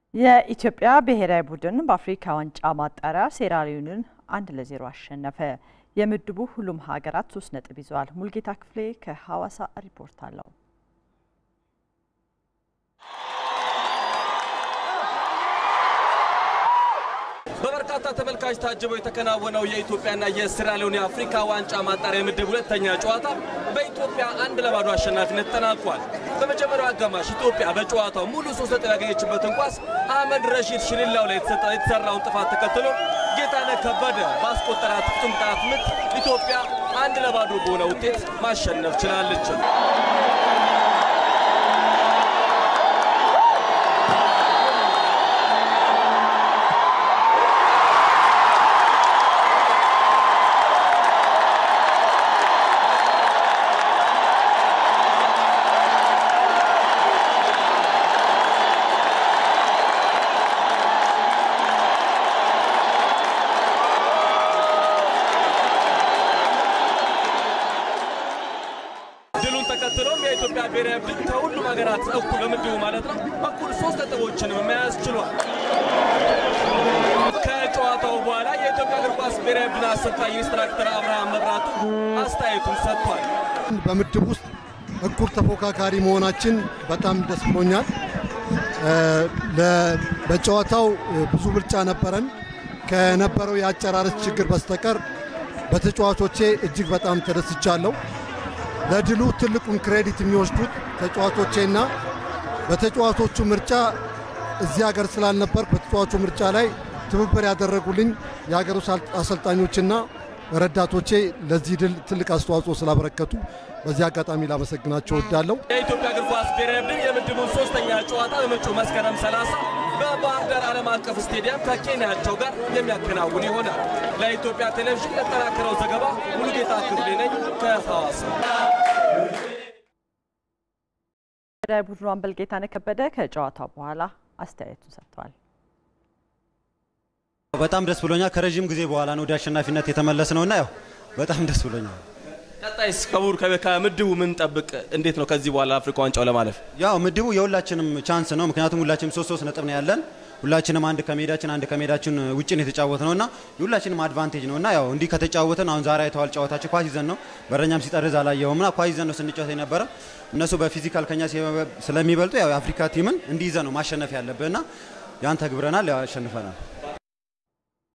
የኢትዮጵያ ብሔራዊ ቡድን በአፍሪካ ዋንጫ ማጣሪያ ሴራሊዮንን አንድ ለዜሮ አሸነፈ። የምድቡ ሁሉም ሀገራት ሶስት ነጥብ ይዘዋል። ሙልጌታ ክፍሌ ከሐዋሳ ሪፖርት አለው። በበርካታ ተመልካች ታጅበው የተከናወነው የኢትዮጵያና የሴራሊዮን የአፍሪካ ዋንጫ ማጣሪያ ምድብ ሁለተኛ ጨዋታ በኢትዮጵያ አንድ ለባዶ አሸናፊነት ተጠናቋል። በመጀመሪያው አጋማሽ ኢትዮጵያ በጨዋታው ሙሉ ሶስት ነጥብ ያገኘችበትን ኳስ አህመድ ረሺድ ሽሊላው ላይ የተሰራውን ጥፋት ተከትሎ ጌታነህ ከበደ ባስቆጠራት ፍጹም ቅጣት ምት ኢትዮጵያ አንድ ለባዶ በሆነ ውጤት ማሸነፍ ችላለች። ድሉን ተከትሎም የኢትዮጵያ ብሔራዊ ቡድን ከሁሉም ሀገራት እኩል በምድቡ ማለት ነው እኩል ሶስት ነጥቦችንም መያዝ ችሏል። ከጨዋታው በኋላ የኢትዮጵያ እግር ኳስ ብሔራዊ ቡድን አሰልጣኝ ኢንስትራክተር አብርሃም መብራቱ አስተያየቱን ሰጥቷል። በምድብ ውስጥ እኩል ተፎካካሪ መሆናችን በጣም ደስ ብሎኛል። በጨዋታው ብዙ ብልጫ ነበረን። ከነበረው የአጨራረስ ችግር በስተቀር በተጫዋቾቼ እጅግ በጣም ተደስቻለሁ። ለድሉ ትልቁን ክሬዲት የሚወስዱት ተጫዋቾቼና በተጫዋቾቹ ምርጫ እዚህ ሀገር ስላልነበር በተጫዋቹ ምርጫ ላይ ትብብር ያደረጉልኝ የሀገር ውስጥ አሰልጣኞችና ረዳቶቼ ለዚህ ድል ትልቅ አስተዋጽኦ ስላበረከቱ በዚህ አጋጣሚ ላመሰግናቸው እወዳለሁ። የኢትዮጵያ እግር ኳስ ብሔራዊ ቡድን የምድቡን ሶስተኛ ጨዋታ በመጪው መስከረም 30 በባህር ዳር ዓለም አቀፍ ስቴዲየም ከኬንያቸው ጋር የሚያከናውን ይሆናል። ለኢትዮጵያ ቴሌቪዥን ለጠናከረው ዘገባ ሙሉጌታ ክፍሌ ነኝ ከሐዋሳ። ብሔራዊ ቡድኑ አምበል ጌታነህ ከበደ ከጨዋታው በኋላ አስተያየቱን ሰጥተዋል። በጣም ደስ ብሎኛል። ከረዥም ጊዜ በኋላ ነው ወደ አሸናፊነት የተመለስ ነውና ያው በጣም ደስ ብሎኛል። ቀጣይስ ከቡር ከምድቡ ምን ጠብቅ? እንዴት ነው ከዚህ በኋላ አፍሪካ ዋንጫው ለማለፍ? ያው ምድቡ የሁላችንም ቻንስ ነው። ምክንያቱም ሁላችንም ሶስት ሶስት ነጥብ ነው ያለን። ሁላችንም አንድ ከሜዳችን አንድ ከሜዳችን ውጭ ነው የተጫወት ነውና የሁላችንም አድቫንቴጅ ነውና ያው እንዲህ ከተጫወትን አሁን ዛሬ አይተዋል ጨዋታችን ኳስ ይዘን ነው በረኛም ሲጠርዝ አላየውምና ኳስ ይዘን ነው ስንጫወት የነበረ እነሱ በፊዚካል ከኛ ስለሚበልጡ ያው የአፍሪካ ቲምን እንዲህ ይዘን ነው ማሸነፍ ያለብንና ያን ተግብረናል፣ ያው አሸንፈናል።